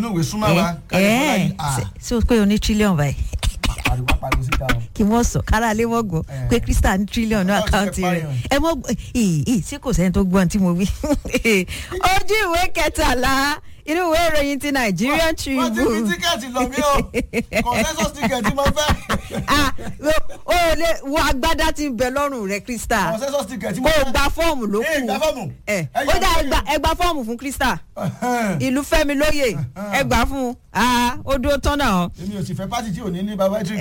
inú ìwé súnmọ́ wa kárí fọlá yìí à so pé o ní trillion báyìí pariwo pariwo síta o. kí wọ́n sọ kára lé wọ́n gbọ́ Eh. pé krista ní trillion ní Ọlọ́run ti àkáǹtì fẹ́ rẹ̀ pààyàn. ẹ mọ́ ìyí ìyí sí kò sẹ́ni tó gbọ́n tí mo wí. ojú ìwé kẹtàlá inú ìwé ìròyìn ti Nigerian wọ́n ti fi Tribune. tíkẹ́ẹ̀tì lọ mí o consensus ticket tí mo fẹ́ Ah, o ò lè wo agbádá tí ń bẹ lọ́rùn rẹ̀ krista consensus ticket tí kó mo o fẹ́. gba fọ́ọ̀mù ló Eh, kù gba fọ́ọ̀mù. ẹ Eh, ó dá yọ- ẹgbà ẹgbà fọ́ọ̀mù fún krista Ẹhẹ́n. ìlú fẹ́mi lóye ẹgbà fún un Ah, ó dúró tán náà èmi ò sì fẹ́ pátì tí ò ní ní baba tree.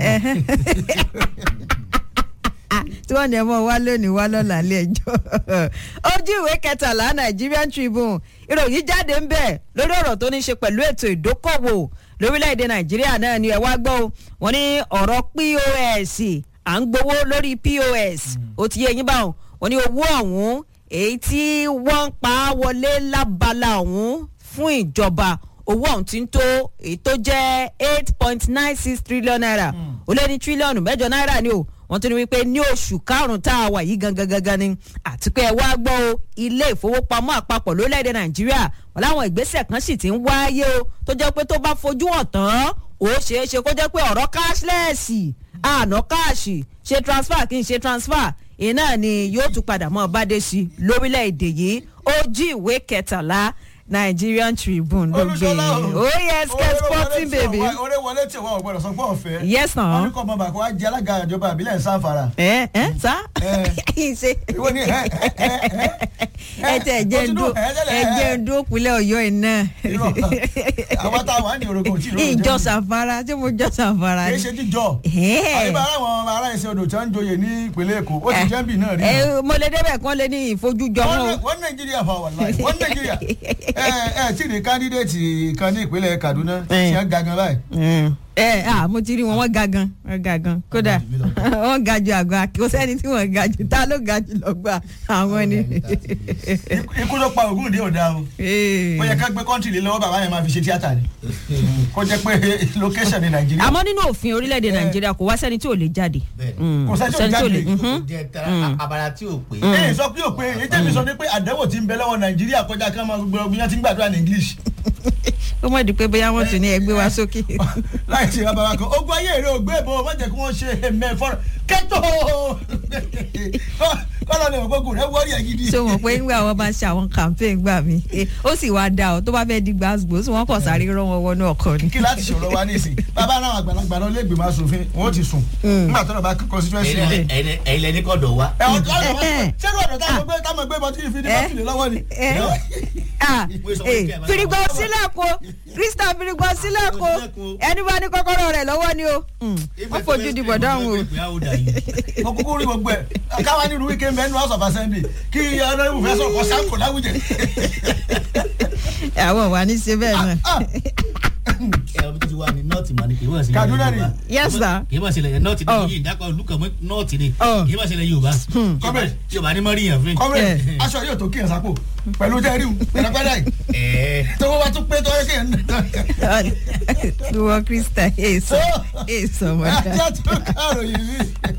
tí wọ́n ní ẹ mọ̀ wá lónìí wá lọ́la ilé ẹjọ́ ojú ìwé kẹtàlá Nigerian Tribune ìròyìn jáde ń bẹ̀ lórí ọ̀rọ̀ tó ní ṣe pẹ̀lú ètò ìdókòwò lórílẹ̀‐èdè Nàìjíríà náà ni ẹ wá gbọ́ o wọ́n ní ọ̀rọ̀ POS à ń gbowó lórí POS ó ti yé yín báwọn wọ́n ní owó ọ̀hún èyí tí wọ́n ń pa á wọlé lábala ọ̀hún fún ìjọba owó ọ̀hún ti ń tó èyí tó jẹ́ eight point nine six trillion naira ó lé ní tírílíọ̀nù mẹ́jọ náírà ni o wọ́n tún ní wípé ní oṣù karùn-ún tá a wà yìí gangan gangan ni àti pé ẹ wá gbọ́ o ilé ìfowópamọ́ àpapọ̀ lórílẹ̀‐èdè nàìjíríà wọn láwọn ìgbésẹ̀ kan sì ti ń wáyé o tó jẹ́ pé tó bá fojú hàn tán ó ṣeé ṣe kó jẹ́ pé ọ̀rọ̀ cashless àná káàṣì ṣe transfer kí n ṣe transfer iná ni yóò tún padà mọ́ bádé sí i lórílẹ̀‐èdè yìí ojú ìwé kẹtàlá Nigerian Tribune ló gbé Olúṣọlá oh yes get sporting baby oore wọlé tí wọn ò gbọdọ̀ sọ pé ọ̀fẹ́. yes wọn na ní kọ́ ọmọ bàkọ́ wá jẹ́ alága ìjọba àbílẹ̀ sáfara. ẹ ẹ sá Eh. ṣe ìwọ ni ẹ ẹ ẹ ẹ tẹ ẹ jẹ́ ń dó ẹ jẹ́ ń dó kulẹ̀ ọ̀yọ́ iná Irọ́. àwọn táwọn á ní orogún tí ìròyìn ìjọ sàfara tí mo jọ sàfara kì í ni. ṣe jíjọ. Eh. àyíbá àwọn ará ẹsẹ̀ odò tí wọ́n ń joyè ní ìpínlẹ̀ èkó ó ti jẹ́ bí náà rí. ẹ mo lè débẹ̀ kán lé ní ìfojújọ wọn o. wọ́n wọ́n nàìjíríà fà wà láì wọ́n nàìjíríà ẹ ẹ tí ní kandidate kan ní ìpínlẹ̀ kaduna Eh. tí wọ́n ga gan báyìí. ẹ à mo ti rí wọn wọn ga gan wọn ga gan kódà wọn ga ju àgọ àkè kò sẹ́ni tí wọ́n ga jù ta ló ga jù lọ́gbà àwọn ni. ikú ló pa ògùn ní òdà o Eh. ó yẹ ká gbé kọ́ńtì lé lọ́wọ́ bàbá yẹn máa fi ṣe tíátà ni kó jẹ́ pé location ní nàìjíríà. àmọ́ nínú òfin orílẹ̀-èdè nàìjíríà kò wá sẹ́ni tí ò lè jáde. Bẹ́ẹ̀. Mm, Kò sẹ́ni tí ò jáde. mhm. jẹ tara abala tí o pè. ee sọ pé o pé èyí tẹ́mi sọ ni pé àdánwò ti ń bẹ lọ́wọ́ nàìjíríà kọjá kí wọ́n máa gbogbo ọgbìn yẹn ti ń gbàdúrà ní english ó mọ̀ di pé bóyá wọ́n tún ní ẹgbẹ́ wa sókè. láì ṣe bàbá wa kan ogun ayé èrè ògbé ìbò má jẹ́ kí wọ́n ṣe ẹ̀mẹ́ fọ́nrán kẹ́tọ́ kọ́lọ́ ni ògbógun rẹ̀ wọ́ọ̀rì ẹ̀ gidi. ṣé wọn pé nígbà wọn bá ṣe àwọn campaign gbà mí eh, ó sì wá dá ọ tó bá fẹ́ di gbàgbó sí wọn kàn sáré rán wọn wọnú ọkọ ni. kí láti ṣòro wa ní ìsìn bàbá náà àgbàlagbà náà lẹ́gbẹ̀ẹ́ máa sòfin wọn ó ti sùn nígbà tó lọ bá constituency rẹ̀. ẹyin lẹni kọdọ wa. ẹ ọjọ́ ọ̀dọ̀ Eh, eh. ṣé ọ̀dọ̀ táwọn gbé táwọn gbé bọ́tí ìfini Eh. bọ́tí lè lọ́wọ́ ni. Eh, ah, eh, firigbọ sílẹ̀ ko krista firigbọ sílẹ̀ ko ẹni bá ní kọ́kọ́rọ́ rẹ̀ lọ́wọ́ ni o Mm, wọ́n fojú di bọ̀dá òun o. mo kúkú rí gbogbo ẹ̀ káwa ní irú wíkẹ́ mẹ́nu house of assembly kí ọ̀nàdìbò fẹ́ sọ̀kọ̀ sáńkò láwùjẹ. àwọn wà ní ṣe bẹ́ẹ̀ náà. Ah, ẹ ọdún tó ti wà ní nọọtì mọ ni kì í wọ́n sílẹ̀ Kaduna ni. Yes, sir. kì í wọ́n sílẹ̀ nọọtì Oh. ni yìí dákọ̀ olùkọ́ mọ́ nọọtì ni Oh. kì í wọ́n sílẹ̀ yorùbá Comrade. yorùbá ni mọ́rí yàn fún comrade Eh. aṣọ yóò tó kíyàn sápò pẹ̀lú tẹ́rì pẹ̀lẹ́pẹ́lẹ́ yìí ẹ tó wọ́n bá tún pé tó yẹ kéèyàn ìwọ krista èso èso mọ̀dá. ajá tó kàròyìn mi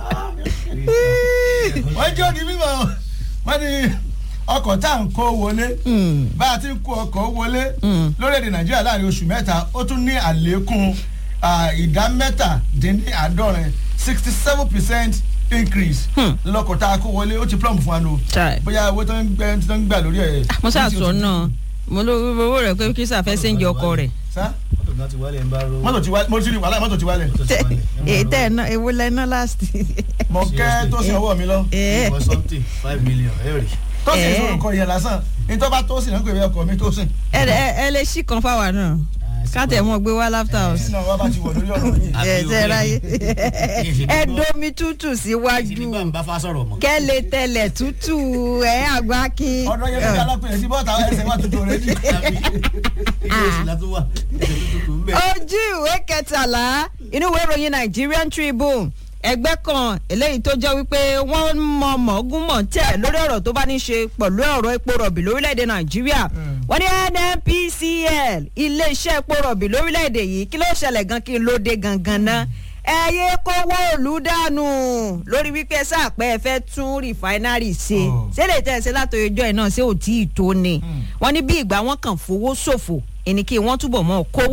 wọ́n jẹ́ òní mímọ́ wọ́n ní ọkọ̀ tá à ń kó wọlé bá a ti ń kó ọkọ̀ wọlé lórílẹ̀‐èdè nàìjíríà láàrin oṣù mẹ́ta ó tún ní àlékún ah, ìdá mẹ́tàdínláàádọ́rin sixty seven percent increase lọkọ̀ tá a kó wọlé ó ti plumb fún wa nù Chai. bóyá owó tó ń gbẹ tó ń gbà lórí ẹ̀. mo ṣàṣọ náà mo ló owó rẹ̀ pé krista fẹ́ sẹ́ńjì ọkọ rẹ̀. sá mọ́tò náà ti wálé ń bá ro mọ́tò ti wálé mo ti rí wàhálà mọ́tò ti wálé èyí tẹ́ ẹ̀ náà ewu lẹ́ná last. mo kẹ́ tó sin ọwọ́ mi lọ Eh. for something five million ẹ rí. tó sin Eh. ìṣòro kan yẹn lásán ní tó bá tó sin náà pé ọkọ̀ mi tó sin. ẹ ẹ ẹ lè ṣí kan fáwa náà káàtẹ̀ mọ́ gbé wá láftà house. sínú ọwọ́ bá ti wọ̀ lórí ọ̀rọ̀ yìí. Àbí ẹ o, tẹ ráyé ṣe ẹ gbọ́. domi tútù ìṣèlú síwájú bá ń bá fa sọ̀rọ̀ mọ́. kẹ́lẹ̀ tẹlẹ̀ tútù ẹ àgbá kí. ọ̀dọ̀ yẹn ló alápẹ̀rẹ̀ sí bọ́ọ̀tà ẹsẹ̀ wà tuntun rẹ̀ ní. ilé oṣù la tún wà ẹsẹ̀ tó tuntun ń bẹ̀. ojú ìwé kẹtàlá inú ìwé ìròyìn Nigerian Tribune ẹgbẹ́ kan eléyìí tó jẹ́ wípé wọ́n mọ mọ̀ọ́gúnmọ̀ tẹ̀ lórí ọ̀rọ̀ tó bá ní ṣe pẹ̀lú ọ̀rọ̀ epo rọ̀bì lórílẹ̀‐èdè Nàìjíríà wọ́n ní NNPCL iléeṣẹ́ epo rọ̀bì lórílẹ̀‐èdè yìí kí ló ṣẹlẹ̀ gan kí ló dé gangan náà ẹ yé kówó òlù dànù lórí wípé sáàpẹ́ ẹ fẹ́ tún rìfáínárì ṣe Oh. ṣé lè tẹ̀ ṣe látòyè ọjọ́ ẹ̀ náà ṣé ò tí ì tó ni wọ́n ní bí ìgbà wọn kàn fowó ṣòfò ẹni kí wọ́n túbọ̀ mọ́ kówó